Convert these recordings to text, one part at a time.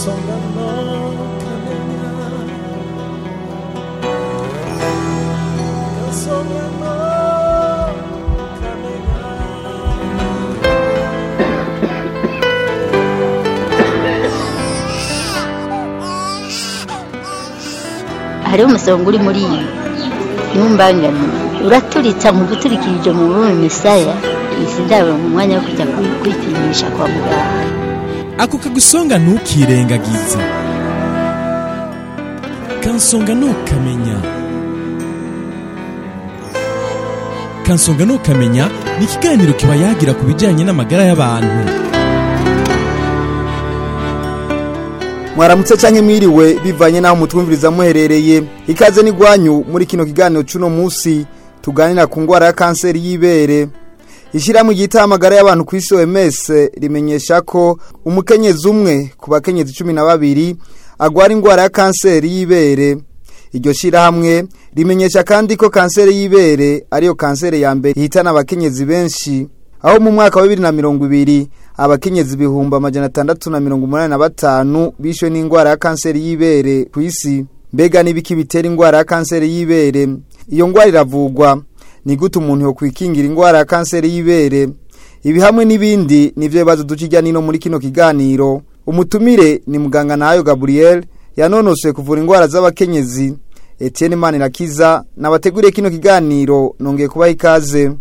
kansonga no kamenya kansonga no kamenya hariho umusonga uri muri iyi ntumbangane uraturitsa mu guturikirije mu bume misaya izi ndabo mu mwanya wo kujya kwi- kwipimisha kwa muganga ako kagusonga ntukirengagize kansonga ntukamenya kansonga ntukamenya ni ikiganiro kiba yagira ku bijyanye n'amagara y'abantu mwaramutse canke mwiriwe bivanye n'aho mutwumviriza muherereye ikaze n'igwanyu muri kino kiganiro c'uno musi tuganira ku ngwara ya kanseri y'ibere ishyirahamwe ryita amagara y'abantu ku isi OMS rimenyesha ko umukenyezi umwe ku bakenyezi cumi na babiri agwara ingwara ya kanseri y'ibere iryo shyirahamwe rimenyesha kandi ko kanseri y'ibere ariyo kanseri ya mbere ihitana abakenyezi benshi aho mu mwaka wa bibiri na mirongo ibiri abakenyezi ibihumbi amajana atandatu na mirongo umunani na batanu bishwe n'indwara ya kanseri y'ibere ku isi mbega n'ibiki bitera indwara ya kanseri y'ibere iyo ndwara iravugwa ni gute umuntu yokwikingira indwara ya kanseri y'ibere ibi hamwe n'ibindi nivyo bibazo duca ijya nino muri kino kiganiro umutumire ni muganga nayo gabriel yanonosoye kuvura indwara z'abakenyezi etienne manirakiza nabateguriye kino kiganiro nongeye kubaha ikaze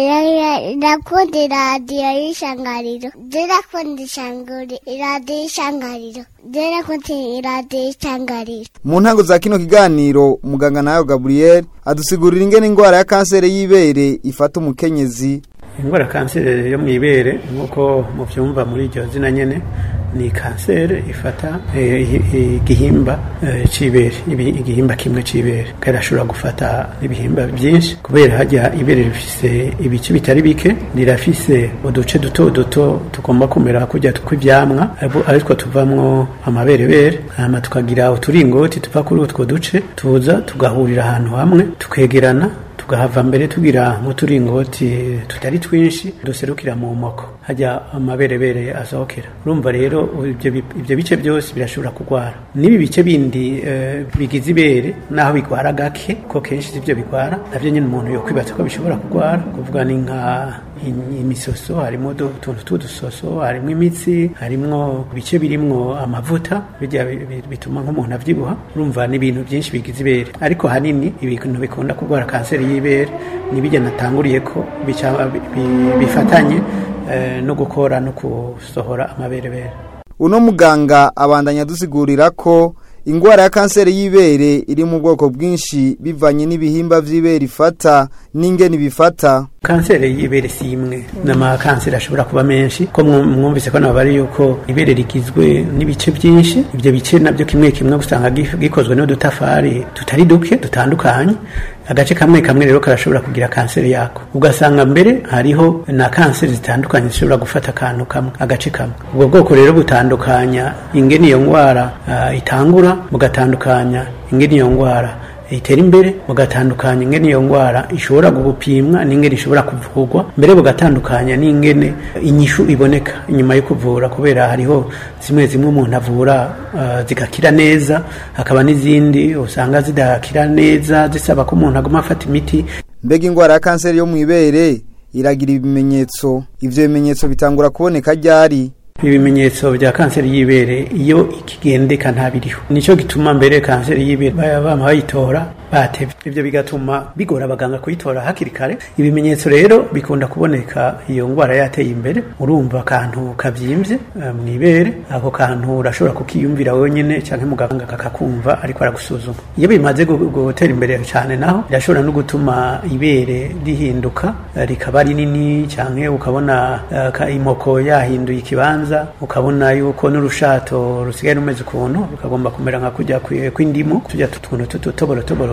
ndakunda iradiyo y'ishangariro ndakunda ishanguri iradiyo y'ishangariro ndakunda iradiyo y'ishangariro mu ntango za kino kiganiro muganga nayo gabriel adusigurira ingene indwara ya kanseri y'ibere ifata umukenyezi indwara ya kanseri yo mu ibere nk'uko mubyumva muri iryo zina nyine ni kanseri ifata eh, i- igihimba eh, c'ibere ibi- igihimba kimwe c'ibere kandi ashobora gufata n'ibihimba byinshi kubera hajya ibere rifise ibice bitari bike rirafise uduce duto duto tugomba kumera kujya kw'ivyamwa abo- aritwo tuvamwo amaberebere hama tukagira uturingoti tuva kuri utwo duce tuza tugahurira ahantu hamwe tukegerana tugahava mbere tugira nk'uturingoti tutari twinshi duserukira mu moko hajya amaberebere asohokera urumva rero ibyo bi- ibyo bice byose birashobora kurwara n'ibi bice bindi eh, bigize ibere naho bigwara gake ko kenshi sibyo bigwara navyo nyine umuntu yokwibaza ko bishobora kurwara kuvuga ni nka in- imisoso harimo udu- utuntu tw'udusoso harimo imitsi harimo ibice birimwo amavuta bijya bi- bi- bituma nk'umuntu avyibuha urumva ni ibintu byinshi bigize ibere ariko hanini ibintu bikunda kurwara kanseri y'ibere nibijya natanguriye ko bica- bi- bi- bifatanye eh, no gukora no gusohora amaberebere uno muganga abandanya adusigurira ko indwara ya kanseri y'ibere iri mu bwoko bwinshi bivanye n'ibihimba vy'ibere ifata n'ingene bifata kanseri y'ibere si imwe n'amakanseri ashobora kuba menshi ko mwu- mwumvise ko nabari yuko ibere rigizwe n'ibice byinshi ibyo bice nabyo kimwe kimwe usanga gi- gikozwe n'udutafari tutari duke dutandukanye agace kamwe kamwe rero karashobora kugira kanseri yako ugasanga mbere hariho na kanseri zitandukanye zishobora gufata akantu kamwe agace kamwe ubwo bwoko rero butandukanya ingene iyo ndwara ah, itangura bugatandukanya ingene iyo ndwara itera imbere bugatandukanya ingene iyo ndwara ishobora gupimwa n'ingene ishobora kuvurwa mbere bugatandukanya n'ingene inyishu iboneka inyuma yo kuvura kubera hariho zimwe zimwe umuntu avura ah, zigakira neza hakaba n'izindi usanga zidakira neza zisaba ko umuntu aguma afata imiti mbega indwara ya kanseri yo mu ibere iragira ibimenyetso ivyo bimenyetso bitangura kuboneka ryari ibimenyetso bya kanseri y'ibere iyo ikigendeka ntabiriho nicyo gituma mbere kanseri y'ibere baba bama bayitora batevye ivyo bigatuma bigora abaganga kuyitora hakiri kare ibimenyetso rero bikunda kuboneka iyo ngwara yateye imbere urumva akantu kavyimbye eh, mw'ibere ako kantu urashobora kukiyumvira wenyene canke muganga kakakumva ariko aragusuzuma iyo bimaze gu- gutera imbere cane naho birashobora no gutuma ibere rihinduka eh, rikaba rinini canke ukabona eh, ka- imoko yahinduye ikibanza ukabona yuko n'urushato rusigaye rumeze ukuntu rukagomba kumera nka kujya kwi- kw'indimu tujya tuntu tutoboro toboro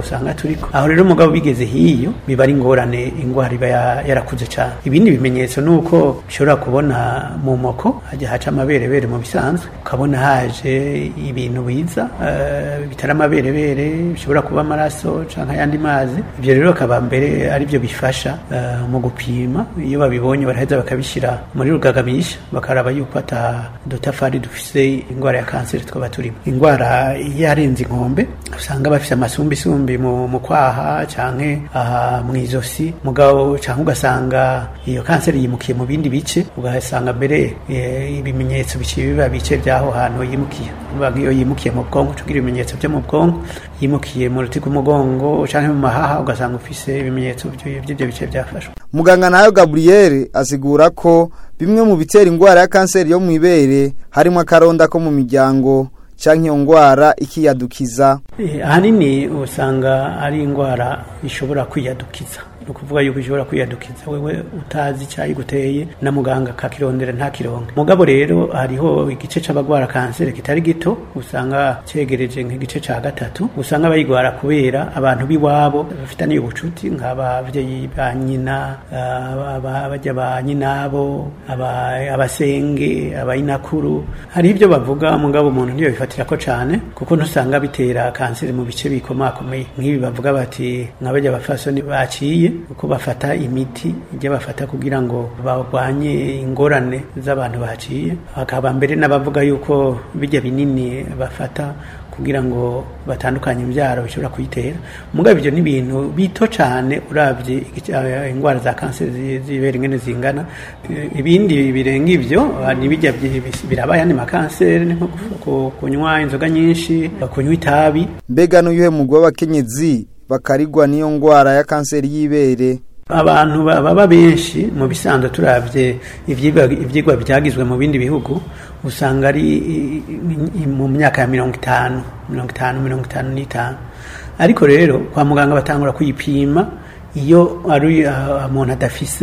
usanga turiko aho rero umugabo bigeze hiyo biba ari ingorane ingwara iba ya- yarakuze cyane ibindi bimenyetso ni uko ushobora kubona mu moko hajya haca amaberebere mu bisanzwe ukabona haje ibintu biza eh, bitari amaberebere bishobora kuba amaraso cyangwa ayandi mazi ibyo rero akaba mbere ari byo bifasha eh, mu gupima iyo babibonye baraheza bakabishyira muri rugagamisha bakaraba yuko ata dutafari dufise indwara ya kanseri twaba turimo indwara yarenze inkombe usanga bafite amasumbisumbi mu, mu kwaha canke aha mu izosi mugabo canke ugasanga iyo kanseri yimukiye mu bindi bice ugasanga mbere eh, ibimenyetso biciye biba bice by'aho hantu yimukiye Uvuga nk'iyo yimukiye mu bwonko tugira ibimenyetso byo mu bwonko yimukiye mu ruti rw'umugongo canke mu mahaha ugasanga ufise ibimenyetso by'ibyo by'ibyo bice byafashwe muganga nayo gaburiyeri asigura ko bimwe mu bitera indwara ya kanseri yo mu ibere harimo akaronda ko mu miryango canke iyo ndwara ikiyadukiza Eh, ahanini usanga ari indwara ishobora kwiyadukiza ni ukuvuga yuko ishobora kwiyadukiza wewe utazi icyayiguteye na muganga akakirondera ntakironke mugabo rero hariho igice c'abagwara kanseri kitari gito usanga cegereje nk'igice ca gatatu usanga bayigwara kubera abantu b'iwabo bafitaniye ubucuti nk'abavyeyi ba nyina ah, aba- bajya ba nyinabo aba- abasenge abayinakuru hari ibyo bavuga mugabo umuntu ntiyo bifatira ko cane kuko ntusanga bitera kanseri mu bice bikomakomeye nk'ibi bavuga bati nk'abajya abafasoni baciye uko bafata imiti ijya bafata kugira ngo barwanye ingorane z'abantu baciye hakaba mbere n'abavuga yuko bijya binini bafata kugira ngo batandukanye imbyaro bishobora kuyitera mugabo ibyo ni ibintu bito cyane urabye igice- eh, indwara za kanseri zi- z'ibere ingene zingana Eh, ibindi birenga ibyo ah, nibijya byi- bis- biraba ayandi makanseri ni nko ku- ku- kunywa inzoga nyinshi kunywa itabi mbega n'uyuhe mugwi w'abakenyezi bakarigwa n'iyo ndwara ya kanseri y'ibere abantu ba- baba benshi mu bisanzwe turabye ivyigwa ivyigwa byagizwe mu bindi bihugu usanga ari i- i- mu myaka ya mirongo itanu mirongo itanu mirongo itanu n'itanu ariko rero kwa muganga batangura kuyipima iyo ari ah, umuntu adafise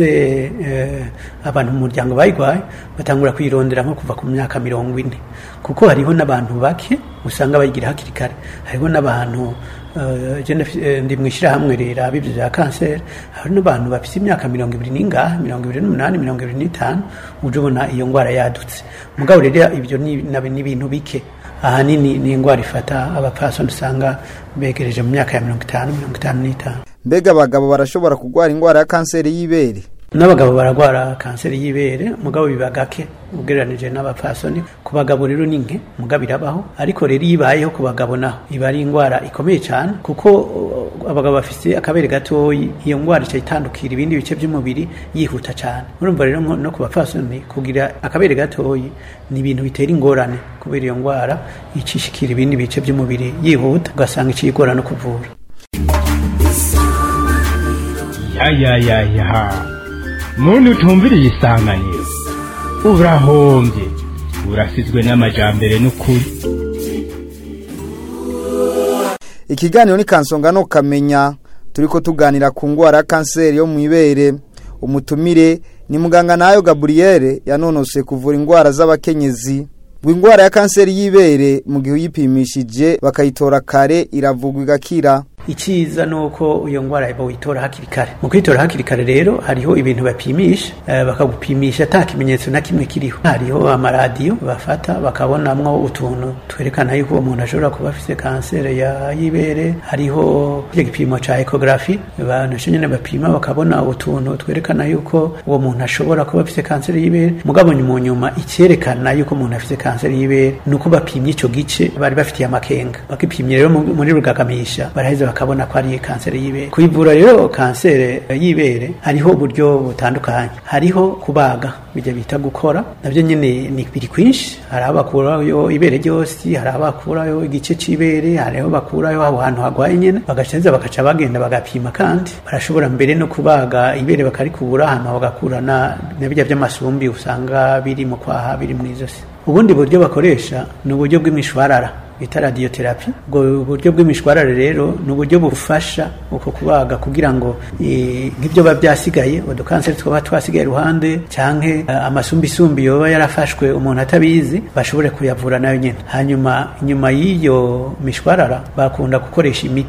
eh, abantu mu muryango bayigwaye batangura kuyirondera nko kuva ku myaka mirongo ine kuko hariho n'abantu bake usanga bayigira hakiri kare hariho n'abantu eh, je ndafi- eh, ndi mu ishyirahamwe rero ibyo bya kanseri hari n'abantu bafite imyaka mirongo ibiri n'ingahe mirongo ibiri n'umunani mirongo ibiri n'itanu uje ubona iyo ndwara yadutse mugabo rero ibyo ni na- ni ibintu bike ahanini ni indwara ifata abapfasoni usanga begereje mu myaka ya mirongo itanu mirongo itanu n'itanu mbega abagabo barashobora kurwara indwara ya kanseri y'ibere n'abagabo baragwara kanseri y'ibere mugabo biba gake ugereranije n'abapfasoni ku bagabo rero ni nke mugabo irabaho ariko rero iyo ibayeho ku bagabo naho iba ari indwara ikomeye cyane kuko uh, abagabo bafite akabere gatoyi iyo ndwara ica itandukira ibindi bice by'umubiri yihuta cyane urumva rero nko- no ku bapfasoni kugira akabere gatoyi ni ibintu bitera ingorane kubera iyo ndwara icishikira ibindi bice by'umubiri yihuta ugasanga iciyigora no kuvura ya ya ya ya muntu utumviriye isanganiro urahombye urasizwe n'amajambere n'ukuri ikiganiro ni kansonga no kamenya turiko tuganira ku ndwara ya kanseri yo mu ibere umutumire ni muganga nayo gaburiyeri yanonose kuvura indwara z'abakenyezi ngo indwara ya kanseri y'ibere mu gihe uyipimishije bakayitora kare iravugwa igakira icyiza ni uko iyo ndwara bawitora hakiri kare mu kwitora hakiri kare rero hariho ibintu bapimisha eh, bakagupimisha ata kimenyetso na kimwe kiriho hariho amaradiyo bafata bakabonamwo utuntu twerekana yuko uwo muntu ashobora kuba afite kanseri ya y'ibere hariho icyo gipimo ca ekogarafi banasho nyene bapima bakabona utuntu twerekana yuko uwo muntu ashobora kuba afite kanseri y'ibere mugabo mu nyuma icyerekana yuko umuntu afite kanseri y'ibere ni uko bapimye ico gice bari bafitiye amakenga bakipimye rero mu- muri rugagamisha baraheza bakabona ko ari kanseri y'ibere kuyivura rero kanseri y'ibere hariho uburyo butandukanye hariho kubaga bijya bita gukora nabyo nyine ni biri kwinshi hari aho bakurayo ibere ryose hari aho bakurayo igice c'ibere hari aho bakurayo aho hantu hagwaye nyene bagaceza bakaca bagenda bagapima kandi barashobora mbere no kubaga ibere bakarikubura hama bagakura na na bijya by'amasumbi usanga biri mu kwaha biri mu izosi ubundi buryo bakoresha ni uburyo bw'imishwarara bita radiotherapy ubwo buryo bw'imishwarare rero ni uburyo bufasha uko kubaga kugira ngo eh, nk'ibyo biba byasigaye udukanseri twaba twasigaye iruhande canke eh, amasumbisumbi yoba yarafashwe umuntu atabizi bashobore kuyavura nayo nyene hanyuma inyuma y'iyo mishwarara bakunda gukoresha imiti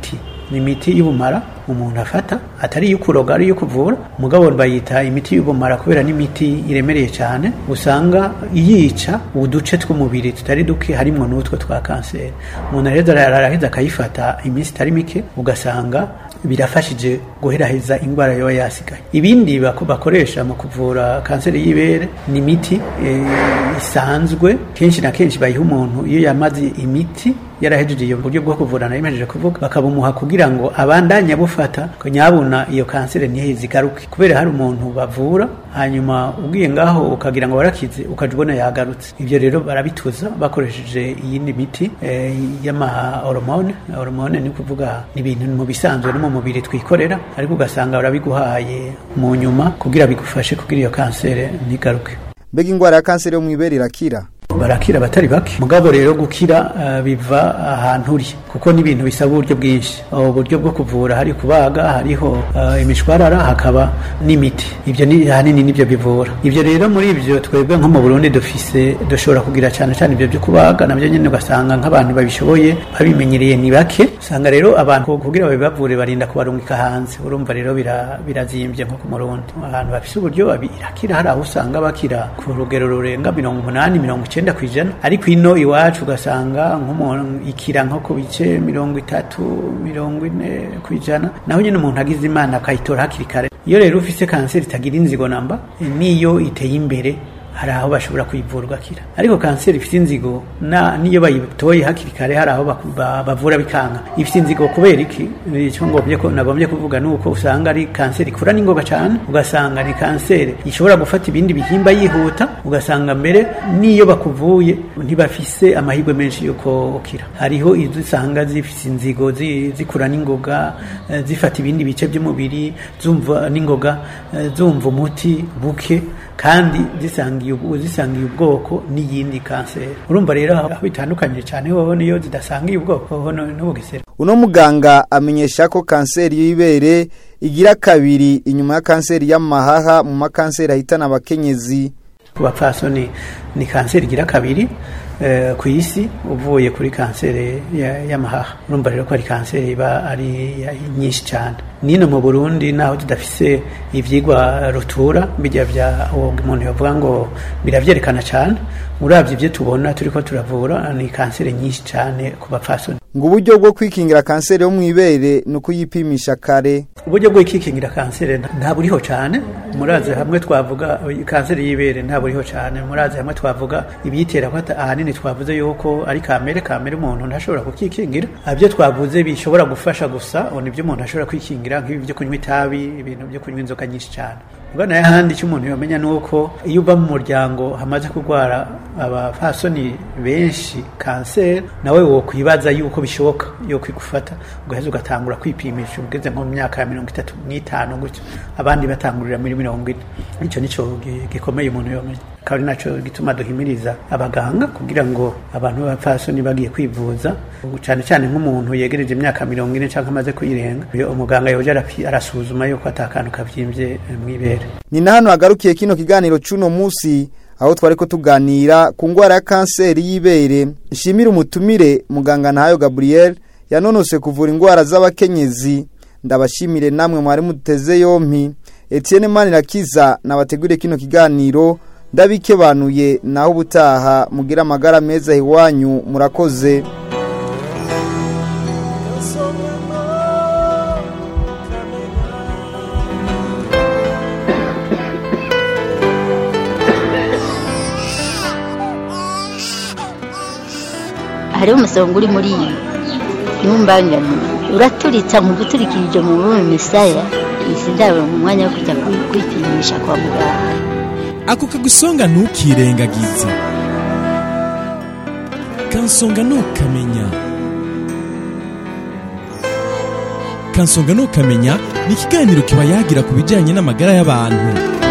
ni imiti y'ubumara umuntu afata atari iyo kuroga ari iyo kuvura mugabo bayita imiti y'ubumara kubera n'imiti iremereye cyane usanga yica uduce tw'umubiri tutari duke harimo n'utwo twa kanseri umuntu rero araheza akayifata iminsi itari mike ugasanga birafashije guheraheza indwara yoba yasigaye ibindi bako- bakoresha mu kuvura kanseri y'ibere ni imiti eh, isanzwe kenshi na kenshi bayiha umuntu iyo yamaze imiti yarahejeje iyo buryo bwo kuvura nayo imejeje kuvuga bakabumuha kugira ngo abandanye abufata ko nyabuna iyo kanseri ntiheze igaruke kubera hari umuntu bavura hanyuma ugiye ngaho ukagira ngo warakize ukaja ubona yagarutse ibyo rero barabituza bakoresheje iyindi miti eh, y'ama hormone hormone ni kuvuga ni ibintu mu bisanzwe no mu mubiri twikorera ariko ugasanga barabiguhaye mu nyuma kugira bigufashe kugira iyo kanseri ntigaruke mbega indwara ya kanseri yo mu ibere irakira barakira abatari bake mugabo rero gukira uh, biva ahantu uri kuko n'ibintu bisaba uburyo bwinshi ubu buryo bwo kuvura hari kubaga hariho uh, imishwarara hakaba n'imiti ibyo ni ahanini nibyo bivura ibyo rero muri ibyo twebwe nko mu Burundi dufise dushobora kugira cyane cyane ibyo byo kubaga nabyo nyine ugasanga nk'abantu babishoboye babimenyereye ni bake usanga rero abantu kugira babibavure barinda kubarungika hanze urumva rero bira- birazimbye nko ku Murundi abantu bafise uburyo babi- irakira hari aho usanga bakira ku rugero rurenga mirongo umunani mirongo icyenda ku ijana ariko ino iwacu ugasanga nk'umuntu ikira nko ku bice mirongo itatu mirongo ine ku ijana naho nyine umuntu agize imana akayitora hakiri kare iyo rero ufise kanseri itagira inzigo namba niyo iteye imbere hari aho bashobora kuyivura ugakira ariko kanseri ifite inzigo na niyo bayitoye hakiri kare hari aho baku- ba- bavura bikanga ifite inzigo kubera iki icyo ngombye ko nagombye kuvuga ni uko usanga ari kanseri ikura n'ingoga cyane ugasanga ni kanseri ishobora gufata ibindi bihimba yihuta ugasanga mbere n'iyo bakuvuye ntibafise amahirwe menshi yuko ukira hariho izo usanga zifite inzigo zi- zikura n'ingoga eh, zifata ibindi bice by'umubiri zumva n'ingoga eh, zumva umuti buke kandi zisangiye ubu- zisangiye ubwoko n'iyindi kanseri urumva rero aho bitandukanye cyane hoho niyo zidasangiye ubwoko hoho no- n'ubugesera uno muganga amenyesha ko kanseri y'ibere igira kabiri inyuma ya kanseri y'amahaha mu makanseri ahitana abakenyezi ku bapfasoni ni kanseri igira kabiri eh, ku isi uvuye kuri kanseri ya- y'amahaha urumva rero ko ari kanseri iba ari ya- nyinshi cyane nino mu burundi naho tudafise ivyigwa rutura bijya bya uwo umuntu yavuga ngo biravyerekana cyane uravye ibyo tubona turiko turavura ni kanseri nyinshi cyane ku bapfasoni ngo uburyo bwo kwikingira kanseri yo mu ibere ni ukuyipimisha kare uburyo bwo kwikingira kanseri nta- nta buriho cyane murazi hamwe twavuga kanseri y'ibere nta buriho cyane murazi hamwe twavuga ibiyitera ko ata- ahanini twavuze yuko ari kamere kamere umuntu ntashobora kukikingira ibyo twavuze bishobora gufasha gusa ubu nibyo umuntu ashobora kwikingira nk'ibi byo kunywa itabi ibintu byo kunywa inzoga nyinshi cyane ubwo nayo ahandi icyo umuntu yamenya ni uko iyo uva mu muryango hamaze kurwara abapfasoni benshi kanseri nawe wo kwibaza yuko bishoboka yo kwigufata ugaheza ugatangura kwipimisha ugeze nko mu myaka ya mirongo itatu n'itanu gutyo abandi batangurira muri mirongo ine icyo nicyo gi- gikomeye umuntu yomenya akaba ari nacyo gituma duhimiriza abaganga kugira ngo abantu b'abapfasoni bagiye kwivuza cyane cyane nk'umuntu yegereje imyaka mirongo ine cyangwa amaze kuyirenga iyo umuganga yoje arapi- arasuzuma yuko atakantu kavyimbye eh, mw'ibere ni na hano hagarukiye kino kiganiro c'uno musi aho twari ko tuganira ku ndwara ya kanseri y'ibere nshimire umutumire muganga ntayo gabriel yanonose kuvura indwara z'abakenyezi ndabashimire namwe mwari muteze yompi etienne manirakiza nabateguriye kino kiganiro ndabikebanuye naho ubutaha mugira amagara meza iwanyu murakoze hariho umusonga uri muri iyi ntumbangane uraturitsa mu guturikirije mu bume misaya izi ndabo mu mwanya wo kujya kwi- kwipimisha kwa muganga ako kagusonga ntukirengagize kansonga ntukamenya kansonga ntukamenya ni ikiganiro kiba yagira ku bijyanye n'amagara y'abantu